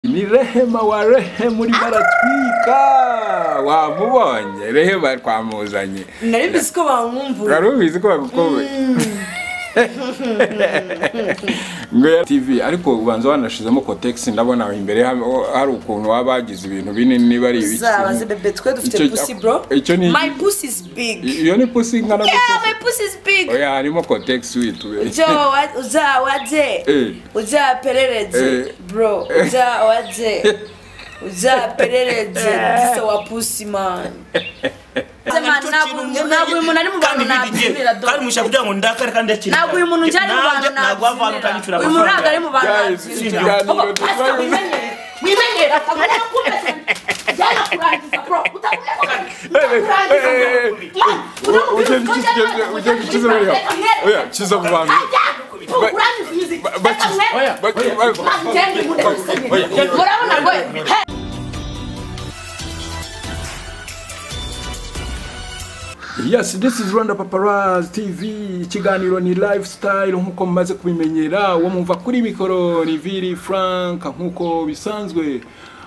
ni rehema wa rehema urimo aratwika wamubonye rehema twamuzanye nari mbizi ko bamwumvura wari ubizi ko bagukomeye ngo ya tv ariko ubanza wanashizemo kotegisi ndabona aho imbere ha- hari ukuntu waba hagize ibintu binini niba ari ibiki zabaze bebe twe Icyo- dufite pusi bro icyo ni- my pussy is big iyo ni pusi ingana yeah gute my pussy is big oya harimo kotegisi witubeye uja wa- uja waje Eh. uja aperereze Eh. bro uja waje uja aperereze gisa wa pusi man ntabwo uyu muntu ari mu bantu nabyinira do kandi mushaka kugira ngo ndakare kandi yakire ntabwo uyu muntu njyane mu bantu ntabwo wava hano nabyinira utangishyura uyu muntu ntabwo ari mu bantu Guys, nabyinira ikiganiro Baba, dukoranye- pastor, wimenyere wimenyere akamara kubese byana kurangiza bro utakuye ukiza mu bantu ba- bakize- ba- ba- murabona rwose yes this is rwanda paparazzi tv ikiganiro ni lifestyle nk'uko mumaze kubimenyera uwo mwumva kuri mikoro ni viri frank nk'uko bisanzwe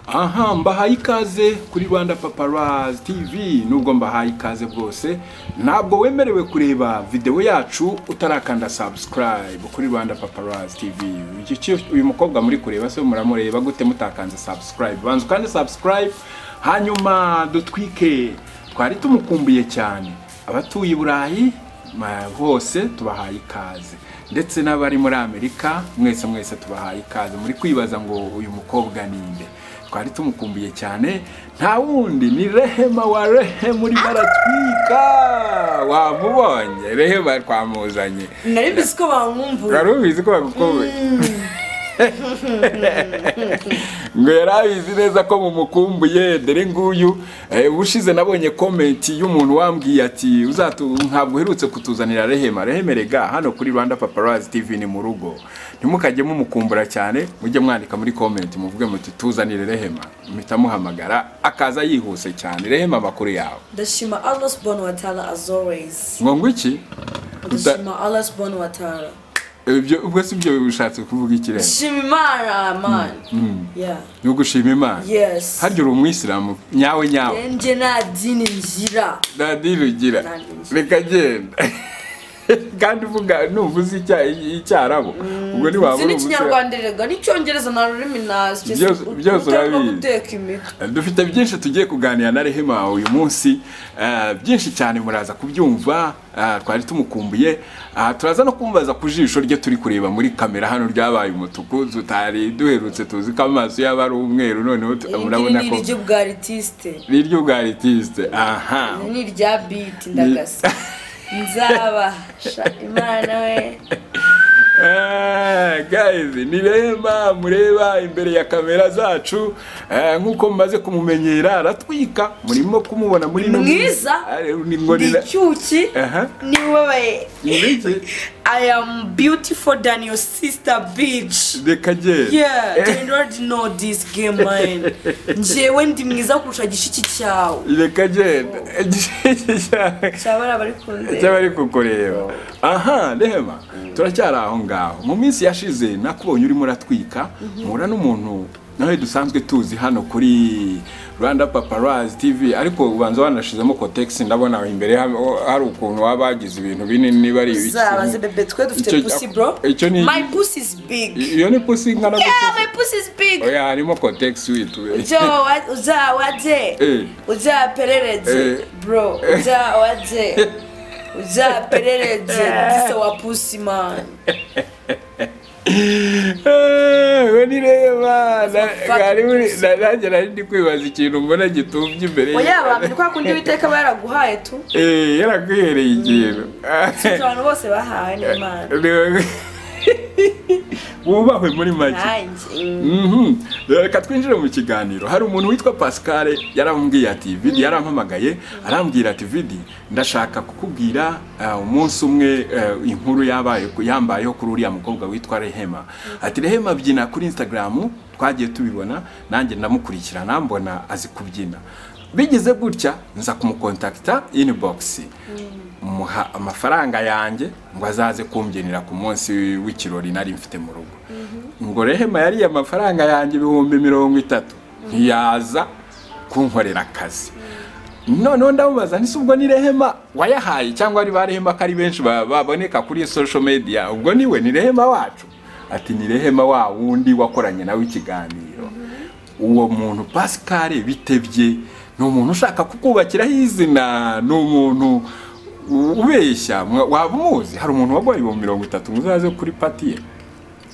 aha mbahaye ikaze kuri rwanda paparazzi tv nubwo mbahaye ikaze bwose ntabwo wemerewe kureba videwo yacu utarakanda subscribe kuri rwanda paparazzi tv Iki cyo- uyu mukobwa muri kureba se muramureba gute mutakanze subscribe banza ukande subscribe hanyuma dutwike twari tumukumbuye cyane abatuye i burayi ma- hose tubahaye ikaze ndetse n'abari muri amerika mwese mwese tubahaye ikaze muri kwibaza ngo uyu mukobwa ni nde twari tumukumbuye cyane nta wundi ni rehema wa rehema urimo aratwika wamubonye rehema twamuzanye nari mbizi ko bamwumvura wari ubizi ko bagukomeye ngo yari abizi neza ko mumukumbuye dore nguyu eh, ubushize nabonye komenti y'umuntu wambwiye ati "Uzatu- ntabwo uherutse kutuzanira rehema rehema rega hano kuri rwanda paparazzi tv ni mu rugo ntimukajye mumukumbura cyane mujye mwandika muri komenti muvuge muti tuzanire rehema mpita muhamagara akaza yihuse cyane rehema amakuru yawe ndashima allah subhanahu wa ta'ala as always ngo ngwiki ndashima allah subhanahu wa ta'ala ibyo ubwo si byo bishatse kuvuga ikirere ndashima imana man yeah ni ugushima imana yes harya uri umwisilamu nyawe nyawe njye nta dini ngira nta dini ugira Nta dini ugira. reka genda kandi uvuga nuvuze icya- icyarabu ubwo nzi ntiwabura n'ikinyarwanda erega n'icyongereza nta rurimi nazi Byose- byose urabizi. guteka imitwe dufite byinshi tugiye kuganira na rehema uyu munsi eh, byinshi cyane muraza kubyumva eh, twari tumukumbuye Ah, turaza no kumubaza ku jisho rye turi kureba muri kamera hano ryabaye umutuku tutari duherutse tuzi ko amaso yaba ari umweru noneho tu- Iri ngiri murabona ni ko iryo bwa artiste niryo ubwa aritiste aha ni irya beat ndagasa nzabasha imana we Ah, guys ni rema mureba imbere ya kamera zacu eh, nk'uko mumaze kumumenyera aratwika murimo kumubona muri ino minsi. mwiza Ah, ni ngo ni ndi cyuki Aha. niwe ni iki? I am beautiful than your sister bitch. reka genda Yeah, they already know this game man. Njyewe ndi mwiza kurusha gishiki cyawe. reka genda Cyabara bari kunze. cyabari kukureba aha rehema turacyari aho ngaho mu minsi yashize nakubonye urimo uratwika mpura n'umuntu nawe dusanzwe tuzi hano kuri rwanda paparazzi tv ariko ubanza wanashizemo kotegisi ndabona aho imbere ha- hari ukuntu waba hagize ibintu binini niba ari ibiki Zabaze bebe twe dufite Icyo- pussy bro. icyo ni- My pussy is big. iyo ni pusi ingana Yeah, gute my pussy is big. oya harimo kotegisi witubeye Uja wa- uza waje. Eh. Uja aperereze Eh. bro. Uja waje. Uja aperereze gisa wa pussy man. we ni reba Fuck pussy. nanjye nari ndi kwibaza ikintu mbona gitumbye imbere Oya abantu ni kwa kundi biteka baraguhaye tu. Eh, yaraguhereye ikintu abantu bose bahawe n'imana wubahwe muri make nanjye Mhm. reka twinjire mu kiganiro hari umuntu witwa pascal yarambwiye ati vidi yarampamagaye arambwira ati vidi ndashaka kukubwira eh, umunsi umwe eh, inkuru yabaye yambayeho kuri uriya mukobwa witwa rehema ati rehema abyina kuri instagram twagiye tubibona nanjye ndamukurikirana mbona azi kubyina bigize gutya nza kumukontakita inbox muha amafaranga yanjye ngo azaze kumbyinira ku munsi w'ikirori nari mfite mu rugo ngo rehema yariye amafaranga yanjye ibihumbi mirongo itatu ntiyaza kunkorera akazi noneho ndamubaza ntise ubwo ni rehema wayahaye cyangwa ari ba rehema ko ari benshi ba- baboneka kuri social media ubwo niwe ni rehema wacu ati ni rehema wa wundi wakoranye nawe ikiganiro uwo muntu pascal bitebye ni umuntu ushaka kukubakiraho izina ni umuntu ubeshya mwa- waba umuzi hari umuntu waguhaye ibihumbi mirongo itatu muzaze kuri pati ye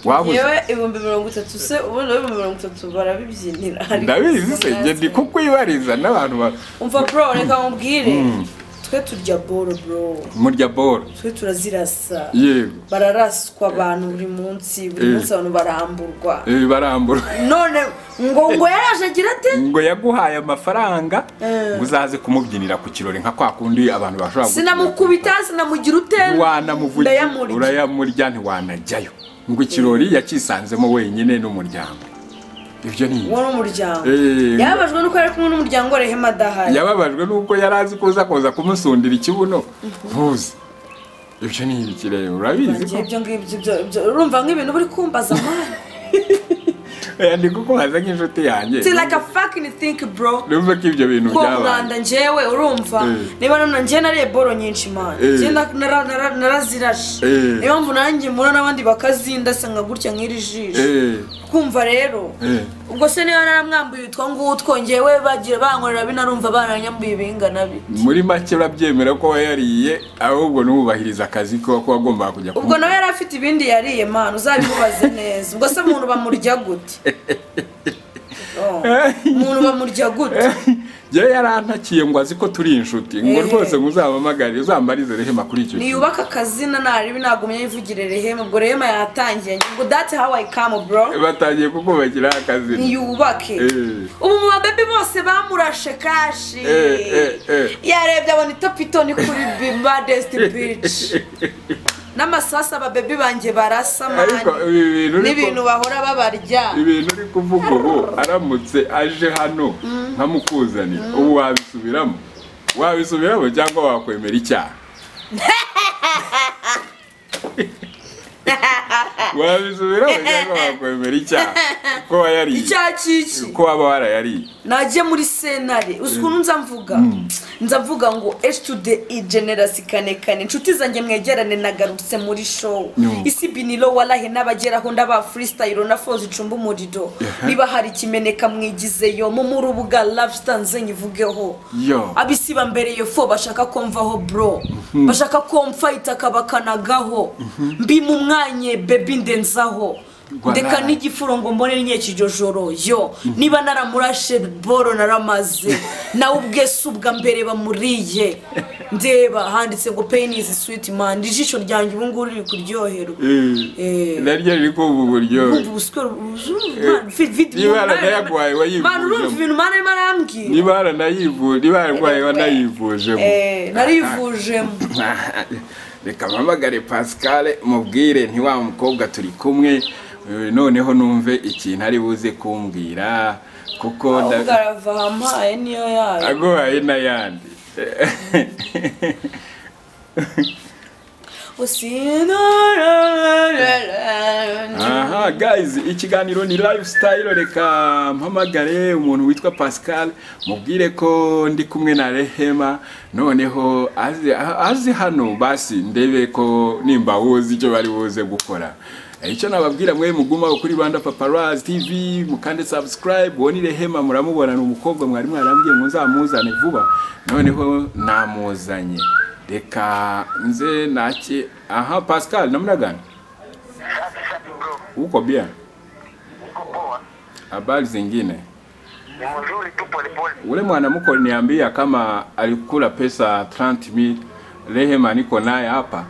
waba uzi yewe ibihumbi mirongo itatu se ubona ibihumbi mirongo itatu barabibyinira ndabizi se njye ndi kukwibariza n'abantu ba- umva bro reka nkubwire twe turya boro bro murya boro twe turazirasa yego bararaswa abantu buri munsi buri Eh. munsi abantu baramburwa Eh, barambura none ngo ngo yaraje agira ate ngo yaguhaye amafaranga Eh. ngo uzaze kumubyinira ku kirori nka kwa kundi abantu bashobora sinamukubita sinamugira ute wanamuvugira ndayamurya urayamurya ntiwanajyayo ngo ikirori yakisanzemo wenyine n'umuryango ibyo ni uwo ni umuryango Eh. yababajwe nuko yari kumwe n'umuryango rehema adahari yababajwe n'uko yari azi kuza kuza kumusundira ikibuno ntuzi ibyo ni ibikirere urabizi ko Njye ibyo ngibyo byo- byo- urumva nk'ibintu buri kumbaza mwana Eh, ndi kukubaza nk'inshuti yanjye It's like a fucking think bro numva ko ibyo bintu ko byabaye umwanda njyewe urumva Eh. niba none njyewe nariye boro nyinshi mana Eh. njyewe na- nara- nara- narazirashe Eh. niyo mpamvu nanjye mbona n'abandi bakazindasa nka gutya nk'iri jisho Eh, kumva rero eh. ubwo se niba naramwambuye utwo ngutwo njyewe bagiye bankorera binarumva baranyambuye bingana bite muri make urabyemera ko wayariye ahubwo n'ubahiriza akazi ko ko wagombaga kujya ubwo nawe yari afite ibindi yariye mana uzabimubaze neza ubwo se umuntu bamurya gute Oh, umuntu bamurya gute yewe yarantakiye ngo azi ko turi inshuti ngo Eh. rwose muzampamagare uzambarize rehema kuri icyo kintu niyubaka akazina ntaribi nagumye yivugire rehema ubwo rehema yatangiye ngo that's how I come bro batangiye kukubakira akazi niyubake Eh. ubu mu babebi bose bamurashe kashi Eh, eh, eh. yarebye abona itopitoni kuri badest beach n'amasasu ababebi banjye barasa ariko mani ibi bintu uri ku- n'ibintu bahora babarya ibintu uri kuvuga ubu aramutse aje hano nkamukuzanira ubu wabisubiramo wabisubiramo cyangwa wakwemera icyaha wabisubiramo cyangwa wakwemera icyaha ko wayariye icyaha cy'iki ko waba warayariye najye muri sentare uzi ukuntu nza mvuga nza mvuga ngo esh tude i generasi kane kane inshuti zanjye mwegerane nagarutse muri show No. isi biniro warahe n'abageraho ndaba freestyle na fozi icumba umuriro niba hari ikimeneka mwigizeyo mu mu rubuga lafesita nze nyivugeho Yo. abisi bambere iyo fo bashaka ko mvaho bro bashaka ko mfayita akabakanagaho mbi mu mwanye bebi ndenzaho Voilà. ndeka n'igifuro ngo mbone nke kiryo joro yo niba naramurashe boro naramaze nawe ubwe si ubwa mbere bamuriye ndeba handitse ngo peyinizi switi mani ijisho ryanjye ubu ngubu riri kuryoherwa Eh. Eh, naryo riri kumva uburyohe Urumva ubuswa- urumva- vi- vi- Niba mana- yaranayaguhaye wayivujemo. Mana, urumva ibintu mana arimo arambwira niba waranayivu- niba wararwaye wanayivujemo Eh, narivujemo reka mpamagare pascal mubwire nti wa mukobwa turi kumwe eh, noneho numve ikintu ari buze kumbwira kuko nda- ahubwo arava ampaye niyo yayo aguhaye n'ayandi aha guys ikiganiro ni lifestyle reka mpamagare umuntu witwa pascal mubwire ko ndi kumwe na rehema noneho aze- aze hano basi ndebe ko nimba wuzi icyo bari buze gukora Eh, icyo nababwira mwe mugumaho kuri rwanda paparazzi tv mukande subscribe uwo ni rehema muramubona ni umukobwa mwari mwarambwiye ngo nzamuzane vuba noneho namuzanye reka nze nake aha pascal namuragana Safi safi bro, uko bien uko poa? habari zingine Ni mzuri tu polepole. ule mwanamke aliniambia kama alikula pesa 30000 rehema niko naye hapa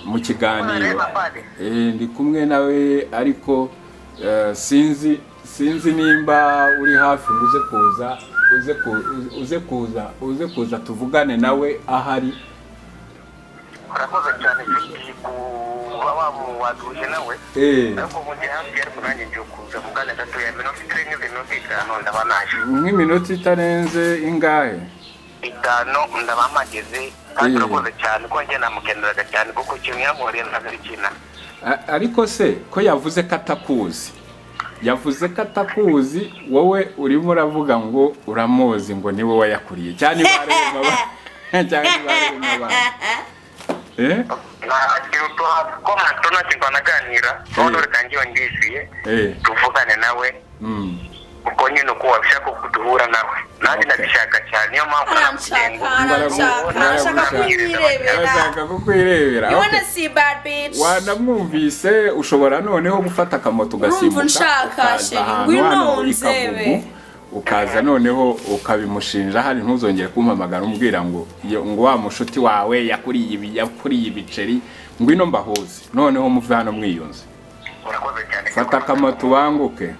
mu kiganiro Rehema pale. e, ndi kumwe nawe ariko uh, sinzi sinzi nimba uri hafi ngo uze kuza uze ku- uze kuza uze kuza tuvugane nawe ahari Urakoze cyane Vicky kuba wamuwaduje nawe. Eh. Ariko mu gihe hafi ariko nanjye ngiye kuza mugana gatoya minota itari n'iminota itanu ndaba naje. nk'iminota itarenze ingahe Itanu ndaba mpageze. Eh. Kandi urakoze cyane ko njye namukeneraga cyane kuko ikintu yankoreye ntabwo ari kinana. A- ariko se ko yavuze ko atakuzi yavuze ko atakuzi wowe urimo uravuga ngo uramuzi ngo niwe wayakuriye cyane barema abantu cyane barema abantu eh nta kintu tuha ko hato nta kintu twanaganira Eh. noneho reka njyewe ndishyuye Eh. tuvugane nawe mm. ubwo nyine uko wabishaka uko duhura nawe Okay. nanjye ndabishaka cyane niyo mpamvu Aranshaka, aranshaka, arashaka kumwirebera. arashaka kukwirebera You okay. wanna see bad bitch? wanamwumvise ushobora noneho gufata akamoto ugasimbuka Urumva unshaka, ukaza sheri, ahantu ngwino hano i unzebe. Kagugu, ukaza noneho ukabimushinja hari ntuzongere kumpamagara umubwira ngo iyo- ngo wa mushuti wawe yakuriye ibi yakuriye ibiceri ngwino mbahuze noneho muve hano mwiyunze urakoze cyane fata akamoto ubanguke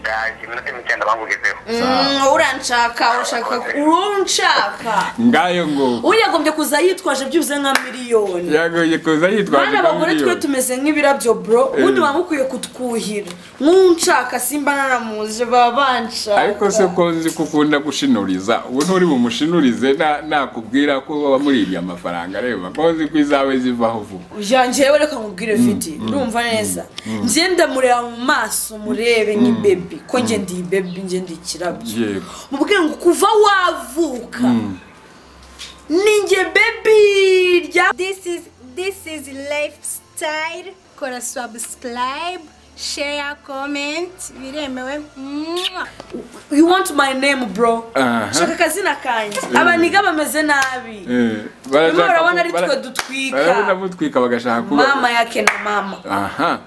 ndaje iminota mike ndabangugezeho Sawa. Mm, uranshaka urashaka urunshaka ngayo ngo uyagombye kuza yitwaje byibuze nka miliyoni yagoye kuza yitwaje bana bagore twe miliyoni tumeze nk'ibirabyo bro ubundi waba ukwiye kutwuhira nk'unshaka simba naramuje baba ariko se banshaka ko nzi ko ukunda gushinuriza ubu nturi bumushinurize na- nakubwira ko wamuribye amafaranga reba ko nzi ko izawe zivaho vuba Ya, njyewe reka nkubwire fiti urumva neza njye ndamureba mu maso murebe ni bebi ko njye ndi bebi njye ndi ikirabyo yego mubwire ngo kuva wavuka ninjye bebi rya This is this is lifestyle. Kora subscribe, share, comment. Biremewe. Mwah. you want my name bro Aha. shaka akazina kanjye abaniga bameze nabi Eh, Bimwe barashaka urabona ku- ari twe bara- barabona dutwika mutwika bagashaka kuba mama yake na mama aha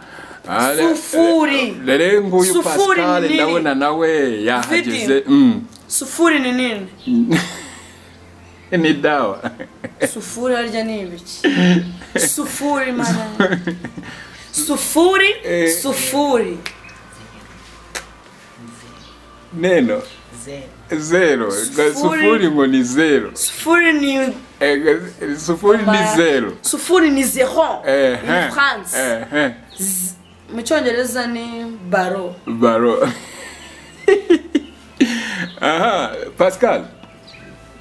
Ah, re- Sufuri. re- re nguyu Sufuri pascal nini? ndabona nawe yahageze Vidi. Mm. sufuri ni nini ni dawa sufuri harya ni ibiki sufuri mana sufuri Eh. sufuri neno zero Ga- Sufuri. sufuri ngo ni zero sufuri ni Eh, ga- sufuri ni zero sufuri ni zero Eh, eh, in france eh, eh. mu cyongereza ni baro baro aha pascal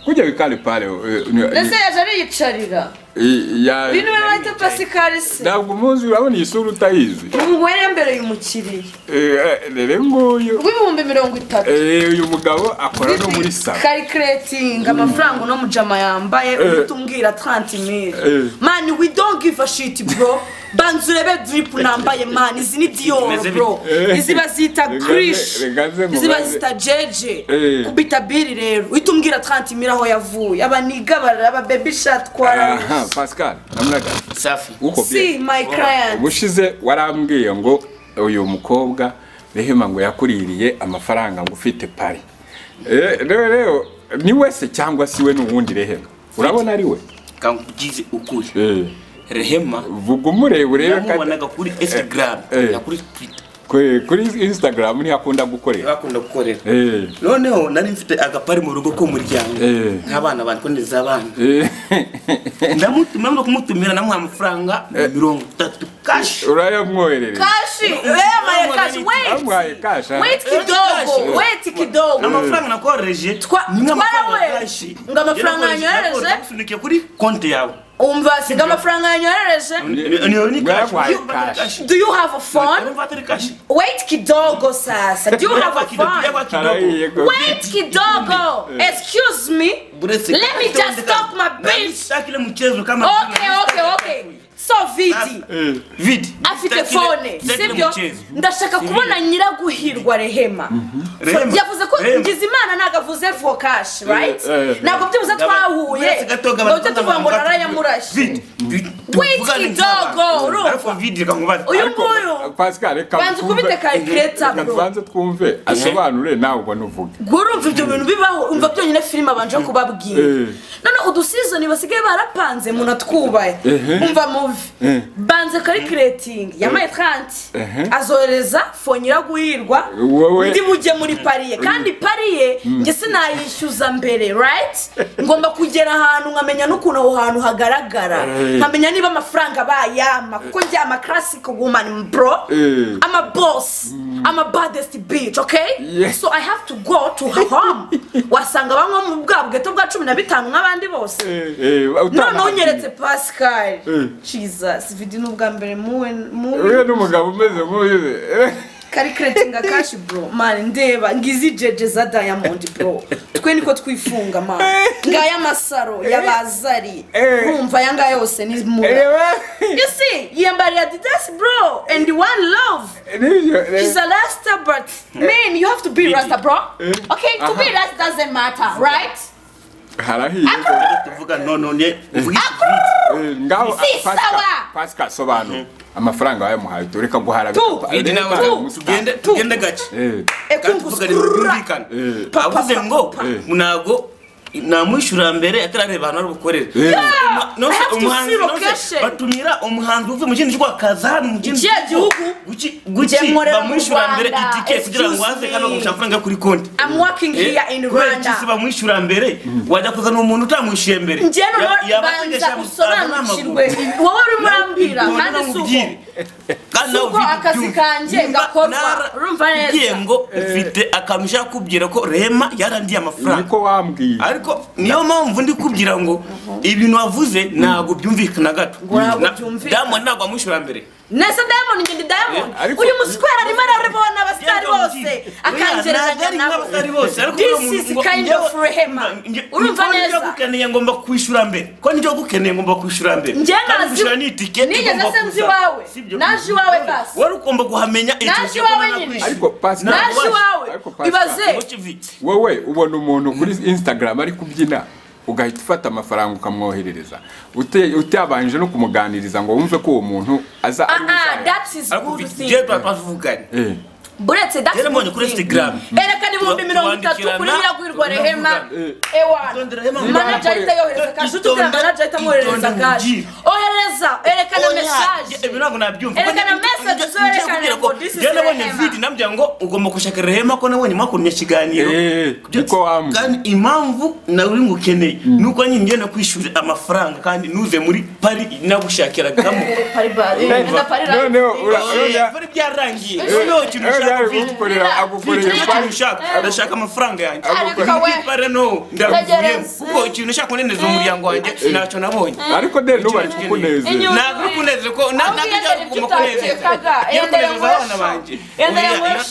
kuja wikale pale eh, ni- ndetse yaje ariyicarira i- ya- uyu niwe wita pasikari se ntabwo umuzi urabona iyi sura utayizi umugore mbere y'umukiriya Eh, eh, rero nguyu rw'ibihumbi mirongo itatu Eh, uyu mugabo akora no muri salo karikiretinga amafaranga uno mujama yambaye uhita umbwira 30 Eh. mani we don't give a shit bro banza urebe drip nambaye mani izi ni dior bro Eh. izi bazita Rega nze- krish rega nze izi mubaze. bazita jeje Eh. kubita biri rero uhita umbwira 30 mil aho yavuye abaniga baraba baby shot kwa aha pascal namuraga safi uko see my client ubushize warambwiye ngo uyu mukobwa rehema ngo yakuririye amafaranga ngo ufite pari Eh, rero rero ni wese cyangwa si we n'uwundi rehema urabona ari we kankugize ukuri Eh, rehema vuga umurebe urebe kandi- namubonaga kuri instagram eh. na kuri twitter kwe- kuri instagram niho akunda gukorera bakunda gukorera Eh, noneho nari mfite agapari mu rugo k'umuryango Eh. nk'abana bandi kondeza abana eh, ndamutumira no kumutumira namuha amafaranga mirongo itatu kashi urayamwoherereza kashi wemaye kashi wait amuhaye kasha wait kidogo wait kidogo amafaranga nakohereje Twa- ni nk'amafaranga twarawe. kashi Ngo amafaranga Yarakohereje, yanyohereje? nakunikiye kuri konti yawe umva singa amafaranga yanyohereje niyo ni kashi Bwabaye Urumva atari kashi. kashi do you have a phone Urumva atari kashi wait kidogo sasa do you have a Kidogo, phone Arayiye ko- wait kidogo excuse me Buretse let me just talk my bitch Nabishaka ile mchezo kama okay okay okay so vidi Eh, Vidi. afite phone sibyo ndashaka kubona nyiraguhirwa rehema Rehema. yavuze ko Rehema. ngize imana ntabwo avuze vokash right Eh, eh. ntabwo byibuze twahuye ngo tujye tuvuga ngo narayamurashe kidogo, urumva. uyu ariko, nguyu pascal reka Banza twumve- ukubite calculator, reka bro. tubanze twumve asobanure nawe ubwo nuvuge urumva ibyo bintu bibaho umva byonyine filime abanje kubabwira Eh. none udusizoni basigaye barapanze umuntu atwubaye umva muvi Eh. banze karikiretingi yamaye tranti Ehe. azohereza fonyira guhirwa Wowe. ndi bujye muri pariye kandi pariye njye sinayishyuza mbere rayiti ngomba kugera ahantu nkamenya n'ukuntu aho hantu hagaragara Eh. nkamenya niba amafaranga bayama kuko njye amakarasiko gumani bro Eh. I'm a boss. I'm a baddest bitch, okay? Yeah. So I have to go to her home. Wasanga bamwe mu bwa bweto bwa cumi na bitanu nk'abandi bose noneho utanahagiye unyeretse pascal Eh. jesus vidi ni ubwa mbere muwe we muwe n'umugabo umeze nk'uyu karikeretinga kashi bro mani ndeba ngizi jeje za diamond bro twe niko twifunga mani ngaya amasaro y'abazari Eh. urumva aya ngaya yose ni mura reba you see yiyambariye adidas bro and one love She's nibyo a Rasta, but man, you have to be Rasta, bro. Okay, to be Rasta doesn't matter, right? harahiye tuvuga nonone uvuga Eh, ngaho Si sawa. pasika sobanura amafaranga wayamuhaye tureka guhara Tu, ibindi nawe tugende tugende gake kandi tuvuga ngo byumvikane Eh. avuze ngo Eh. ntago namwishyura mbere atarareba ahantu ari bukorere Eh. No, I have to umuhanzi see no, se, location. batumira umuhanzi uvuye mu kindi gihugu akaza hano mu kindi Ikihe gihugu? Guki- Njye guki nkorera mu bamwishyura mbere Rwanda. itike kugira ngo Excuse aze kandi bakamuca me. amafaranga kuri konti I'm working Eh, here in kubera iki se Rwanda. bamwishyura mbere wajya kuzana umuntu utamwishyuye mbere Njye Ya- noneho yaba banza ategesha gusaza n'amaguru. usobanukirwe wowe urimo urambwira None kandi si uko namubwire. Kandi nawe uko ufite akazi ibyumva. kanjye Nimba gakorwa. nara- Urumva neza? ugiye ngo ufite akantu ushaka kubwira ko rema yarandiye amafaranga niko wambwiye ariko niyo mpamvu ndi kubwira ngo ibintu wavuze ntabwo byumvikana gato Ntabwo Na- byumvikana. Diamond ntabwo amushyura mbere nese diamond ngende diamond Eh, ariko- uyu musikwera arimo arabona abasitari Diamond bose ngiye. akangereranya Oya, ntabwo ari nabo nk'abasitari bose, ariko This uyu is muntu- kind njyewe- of rehema. njye- Urumva ko neza? njye gukeneye ngomba kwishyura mbere ko njye gukeneye ngomba kwishyura mbere Njye Kandi nazi- kwishyura ni itiketi Nigeze igomba se nzi kuza. iwawe? Si ibyo. Naje iwawe basi. wari ugomba kuhamenya Naje igihe iwawe ugomba nyine. kwishyura. ariko pasika naje iwawe Ariko Pascal, ibaze Ngo kivi. wowe ubona umuntu kuri instagram ari kubyina ugahita ufata amafaranga ukamwoherereza Ute- utabanje no kumuganiriza ngo wumve ko uwo muntu aza ari aha uzaya. that is ariko good ufite thing njye twavuganye Eh, buretse that is Rero mbonye good kuri thing. Instagram. erekana ibihumbi mirongo itatu Tubandikirana. kuri iriya guhirwa rehema Turavuga. ewana Tondera Rehema. manager ahita yohereza kashi utubwira Itonda- manager ahita amwohereza itonda kashi mugire. ohereza erekana Oya, mesaje ibi ntabwo nabyumva Erekana message zoherekana ngo this is nabonye Rehema. vidi nabyo ngo ugomba gushaka rehema ko nabonye mwakunye ikiganiro Eh, Byo- niko wambwiye. kandi impamvu nawe uri ngukeneye ni uko nyine ngenda kwishyura amafaranga kandi nuze muri pari nagushakiragamo noneho ura- urabona- pari byarangiye noneho ikintu Eh, ushaka nawe vidi kugukorera agukorera Vidi, pari- ikintu ushaka ndashaka amafaranga yanjye agukorera- Vidi, pari no ndaguvuye Tegereza. kuko ikintu ushaka kuneneza umuryango wanjye ntacyo nabonye ariko de n'ubari kukunezera Inyuma. ntabwo kunezera ko ntabwo ari kuguma kunezeza iyo kunezeza abana banjye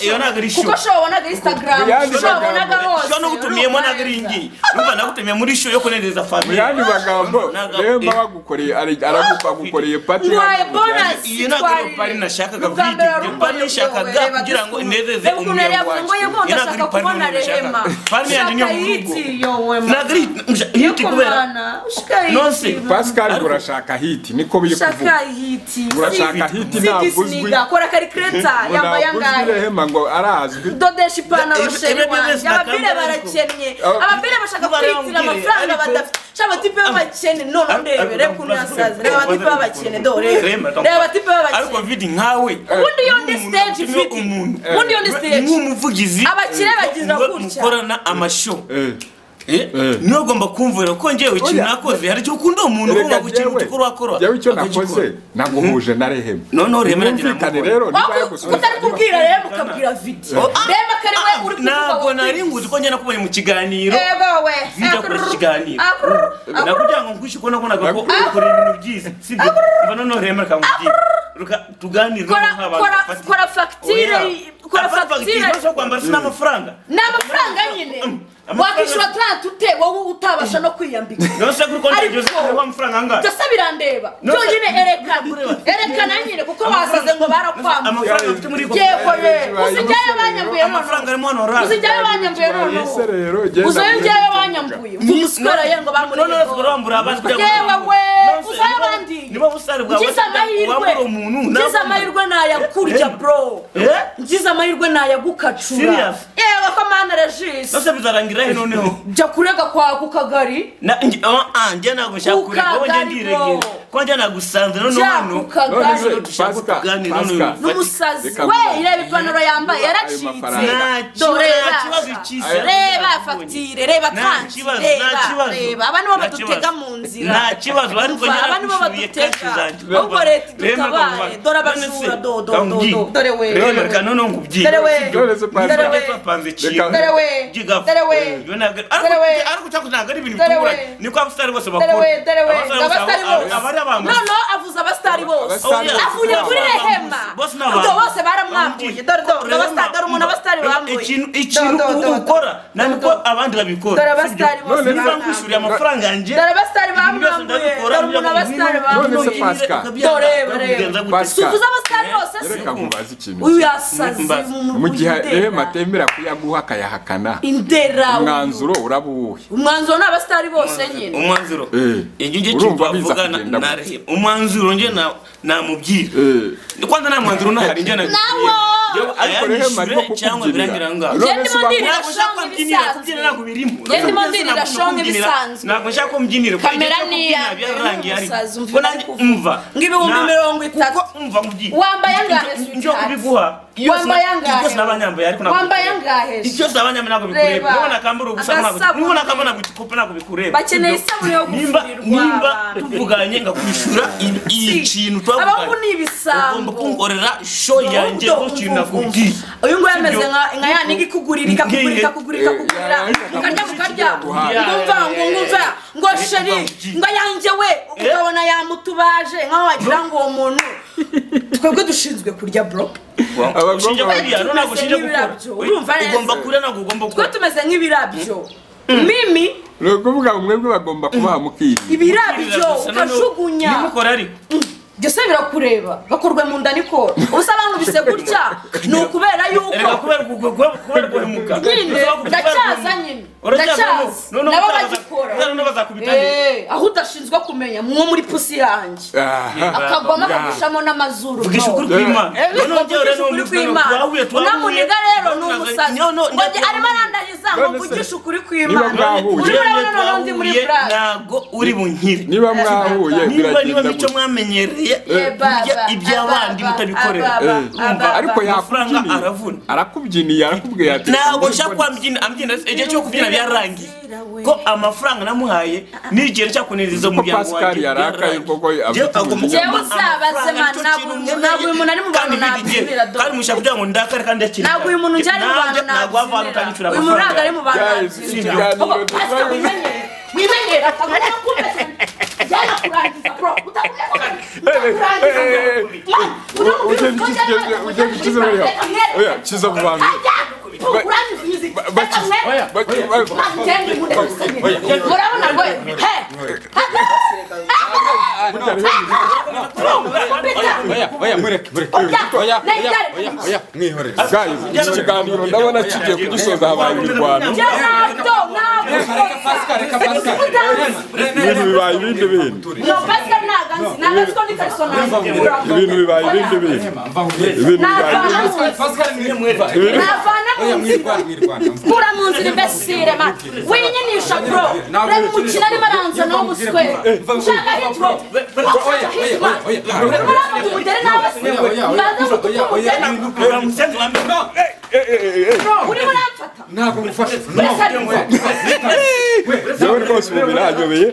iyo ntabwo ari kuko shyuwa show wabonaga instagram Yandi show magambo. wabonaga hose show n'ugutumiyemo ntabwo ari urumva neza. ngiyi numva nagutumiye muri show yo kunezeza mu famiye yandi magambo Ntabwo- reba bagukoreye aragukoreye pati Ngwaye bonus. iyo ntabwo ari pari nashakaga Ubwa mbere wari video pari umubonye nashakaga byowe, reba kugira ngo dukunde. inezeze Reba ukuntu yari umuryango yavuze ngo wanjye ye mbonye iyo ntabwo ari ashaka pari kubona nashakaga Rehema. pari yanjye niyo Shaka mu rugo hiti, yo we ma. ntabwo ari Yo hiti kubera kumana, shaka hiti, Nonse, ma. pascal urashaka hiti niko biri shaka kuvuga hiti urashaka hiti ntabwo uzwi sidisiniga kora karikireta yambaye ntabwo uzwi angahe rehema ngo arazwi dodesha ipantaro Ibi- ibi- sheri ibi- wanjye ibi- ababire ibi- barakennye Ah. ababire bashaka Ubare kwitira wambwire, amafaranga ariko- badafite shaba batipe b'abakene Ah, none ariko ndebe reba ndamubaza ukuntu ko- yasaze reba abatipe b'abakene do Rema, reba reba abatipe ariko b'abakene vidi nkawe ubundi iyo ndi umuntu stage utumye vidi umuntu ubundi iyo ndi stage nk'umuvugizi Abakire eh, bagira mwe gutya. mukorana amasho Eh, Eh. niwe ugomba kumvira ko njyewe ikintu Oya. nakoze hari icyo ukunda umuntu ugomba reka gukina jyewe utukora wakora jyewe icyo akagikora. nakoze ntabwo huje na rehema noneho rema Mwumvikane rero niba yagusubiza utari kubwira reba ukabwira vidi Oh, ah, reba kare we uri ntabwo kuvuga nari nguzi ko njye nakubonye mu kiganiro ego we vidi akoresha ikiganiro Akurr, nakugira ngo nkwishe ko nabonaga ko ukora ibintu byiza sibyo mva noneho rema akamubwira Ruka- tuganire kora nk'abantu kora- bafatika. kora fagitire kora fagitire ni amafaranga nyine wakwishyura taranti ute wowe utabasha no kwiyambika byose birandeba No, byonyine no, erekana no, no, no. erekana nyine kuko basaze ngo barakwambuye yego yewe Amafaranga- uzi njyayo banyambuye noneho uzi njyayo banyambuye noneho Yese rero genda uzayo murebe. njyayo banyambuye umusikora ye ngo bamurebe ngize amahirwe ngize amahirwe nayakurya bro ngize amahirwe nayagukacura Serious? yewe ko mana regisi jya kurega kwa ku kagari ku kagari bro ko njya nagusanze none Jack hano ukagari dushaka kuganira none n'umusazi Reka we mvuge. reba ipantaro yambaye Niba ayo yaracitse mafaranga- nta Dore nta reba. kibazo cyiza reba fagitire reba Nta kansi kibazo, reba nta kibazo. reba aba nibo Nta kibazo. badutega mu nzira nta kibazo ariko Umva, aba nibo nyarakwishyuriye kenshi badutega zanjye ahubwo leta idutabare dore abajura do do do do dore we reka none ngo ubyige Dore we. Dore we. Dore we. twapanze ikintu Dore we. Giga- Dore we. Yo ntabwo ariko- Dore we. ariko cyako ntabwo ari ibintu Dore bitunguranye we. niko abasitari bose bakora Dore we, dore we. Abasitari bose Abasitari aba- bose. aba ari abambuzi. noneho avuze abasitari bose Abasitari bose. avuye kuri rehema Bose ni ubwo abantu. bose baramwambuye dore dore dore abasitari dore umuntu abasitari bambuye ikintu ikintu Do, do, do, do. ukora ntabwo abandi babikora Dore abasitari sibyo? bose None niba bambuye. nkwishyuriye amafaranga yanjye Dore abasitari ibintu byose bamwambuye, ndabikora, dore umuntu njya mu abasitari mirima, bamwambuye. None se ibintu Pascal. bakabyanga, Dore, dore. bakabigenza gute? Pascal. tuvuze abasitari bose se reka nkubaze ikintu uyu kimwe. yasazi Mbaza. mu- mu gihe rehema indera. atemera kuyaguha akayahakana indera uyu. umwanzuro urabuwuhe umwanzuro ni abasitari bose nyine umwanzuro Eh. iyo njye Urumva cyumva biza avugana kugenda na gute? rehema umwanzuro njye na- namubwira Eh. kwanza nta mwanzuro unahari njye namubwira Yo, ariko rehema arimo ayanyishyure cyangwa birangira kukubyinira aho none ngaho se Genda uba- imubwire. ntabwo nshaka ko mbyinira kubyina ntabwo birimo Genda imubwirira shonga ibisanzwe. ntabwo nshaka ko mbyinira kuko Kamera igihe ni cyo kubyina iya mbere byararangiye ariko n'umusazi, umva Ko ibyo ari nanjye kuvuga. umva Ng'ibihumbi Na- mirongo itatu. kuko umva mubyiye Wambaye angahe, njye sweetheart? kubiguha iyo Wambaye sina- angahe? ibyo sinabanyambaye ariko ntabwo wambaye bikureba. angahe se? Icyo sabanya mina kubikureba. Reba. Nubona kambura ubusa ntabwo. Agasabune. Nubona kambura ntabwo ntabwo bikureba. bakeneye isabune yo Nimba nimba gufurirwa tuvuganye ngakwishura iyi kintu abahungu ni twavuganye. Ugomba ibisambo kunkorera show yanjye ko kintu nakubwiye. uyu nguyu ameze Sibyo? nka nka ya nigi ikugurira ikakugurira ikakugurira ikakugurira Eh, eh, ukarya ukarya eh, ngumva ngo ngumva ngo eh, sheri eh, ngo yanjye we ukabona yamutubaje nkaho wagira ngo uwo muntu twebwe dushinzwe kurya bro Abagomba- Ushinja kuriya none ntabwo ushinja gukora. Tumeze nk'ibirabyo. Oya, Ugomba kuriya ntabwo ugomba twe gukora. tumeze nk'ibirabyo mimi ni ukuvuga ngo mwebwe bagomba kubaha mukiri ibirabyo Gusa noneho ukajugunya nimukora ariko. byose birakureba bakorwa mu nda niko ubusa bankubise gutya ni ukubera yuko Erega kubera uku- kuba- kubera guhemuka. Nyine, Bisaba kubera ndacyaza guhemuka. nyine, Uracyaza ndacyaza. none- none Nabo bazaza- bagikora. none bazakubitanya. Eh, aho udashinzwe kumenya mwo muri pusi yanjye akagwamo Ngaha. akagushamo n'amazuru Vugisha ukuri ntore. kw'Imana. Eh, None vugisha ongera n'uwo ukuri mukutano kw'Imana twahuye, twahuye. unamuniga rero ni None umusazi no, no, ngo njye njye- arimo arandariza ngo None se, mvugishe ukuri niba kw'Imana mwahuye. urimo urabona noneho ndi muri Twahuye, burake ntabwo uri bunkire niba mwahuye niba niba biragenda mico gutya mwamenyereye Eh, kurya baba, iby'abandi ababa, mutabikorera ababa, Eh. ababa. ariko amafaranga yakubyiniye aravuna. arakubyiniye arakubwiye ati ntabwo nshaka kuba mbyina ambyina igihe cyo kubyina byarangiye ko amafaranga namuhaye n'igihe cyo kunezeza umuryango Pascal yarakaye kuko Njyewe afite agomba ubuzima. Njyewe kuba uzabaze, amafaranga man, nicyo ntabwo kintu umuntu- nkeneye. ntabwo uyu muntu ari mu bantu Kandi bidegere. nabyinira, dore. kandi mushaka kugira ngo ndakare kandi akiri ntabwo uyu muntu njyana mu bantu ntabwo wava hano utanyishyura nabyinira uyu muntu ntabwo amafaranga ari mu bantu Guys, iki nabyinira Ntabwo- kiganiro Pasika dusoje. wimenyere wimenyere akabona kumeze byana kurangiza bro utamenya ko urabona ngo iki kiganiro ndabona kigiye kugisoza habaye imirwano ibintu bibaye ibindi bintu ibintu bibaye ibindi bintu ibintu bibaye ibindi kura mu nzira imbesire ma winyinisha bro reba umukino arimo aranza nawe umuswe nshaka hitro murabona tumugere nawe se mbanza mutumugere umusenzi wa mbere urimo uramfata wese arimo yewe rwose ubu biranyobeye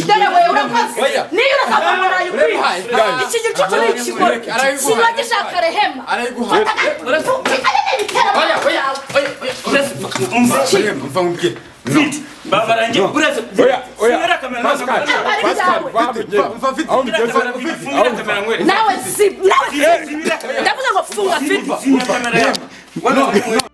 dore we urakoze niyo urasanga umurayi ukwiye iki gicucu ni ikigore kiba gishaka rehema babarange uretse oya oya Sinera kamera nazo- Pascal, Pascal, batugera. aho mugeze Fungura kamera nkwereke. nawe si nawe Sinera kamera- ndavuga ngo funga fiti Sinera kamera yawe.